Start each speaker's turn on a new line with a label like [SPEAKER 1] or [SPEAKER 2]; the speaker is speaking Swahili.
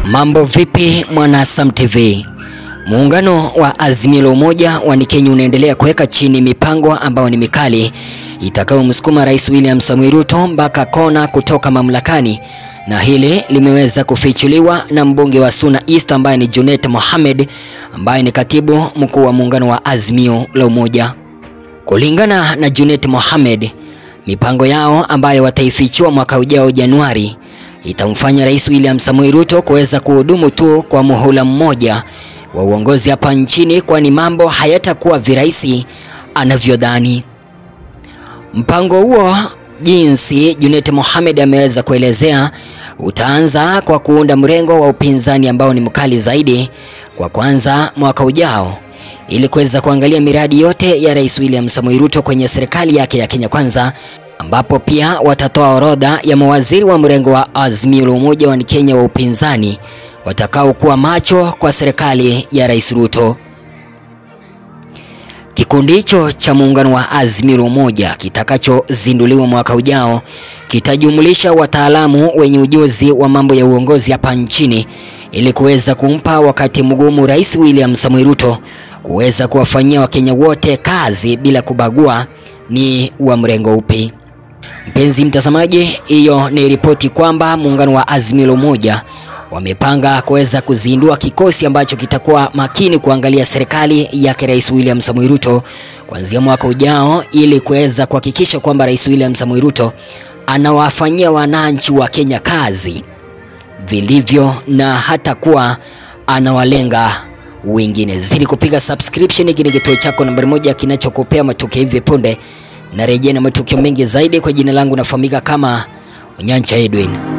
[SPEAKER 1] Mambo vipi mwana Sam TV? Muungano wa Azimio la Umoja wa Kenya unaendelea kuweka chini mipango ambayo ni mikali itakayomsukuma Rais William Samoei Ruto mpaka kona kutoka mamlakani, na hili limeweza kufichuliwa na mbunge wa Suna East ambaye ni Junet Mohamed ambaye ni katibu mkuu wa muungano wa Azimio la Umoja. Kulingana na Junet Mohamed, mipango yao ambayo wataifichua mwaka ujao Januari itamfanya Rais William Samoei Ruto kuweza kuhudumu tu kwa muhula mmoja wa uongozi hapa nchini, kwani mambo hayatakuwa virahisi anavyodhani. Mpango huo jinsi Junet Mohamed ameweza kuelezea utaanza kwa kuunda mrengo wa upinzani ambao ni mkali zaidi kwa kwanza mwaka ujao ili kuweza kuangalia miradi yote ya Rais William Samoei Ruto kwenye serikali yake ya Kenya Kwanza, ambapo pia watatoa orodha ya mawaziri wa mrengo wa Azimio la Umoja wa Kenya wa upinzani watakaokuwa macho kwa serikali ya Rais Ruto. Kikundi hicho cha muungano wa Azimio la Umoja kitakachozinduliwa mwaka ujao kitajumulisha wataalamu wenye ujuzi wa mambo ya uongozi hapa nchini ili kuweza kumpa wakati mgumu Rais William Samoei Ruto kuweza kuwafanyia Wakenya wote kazi bila kubagua ni wa mrengo upi. Mpenzi mtazamaji, hiyo ni ripoti kwamba muungano wa Azimio la Umoja wamepanga kuweza kuzindua kikosi ambacho kitakuwa makini kuangalia serikali yake Rais William Samoei Ruto kuanzia mwaka ujao ili kuweza kuhakikisha kwamba Rais William Samoei Ruto anawafanyia wananchi wa Kenya kazi vilivyo na hata kuwa anawalenga wengine. Zidi kupiga subscription, hiki ni kituo chako nambari moja kinachokupea matukio hivi punde na rejea na matukio mengi zaidi. Kwa jina langu nafahamika kama Onyancha Edwin.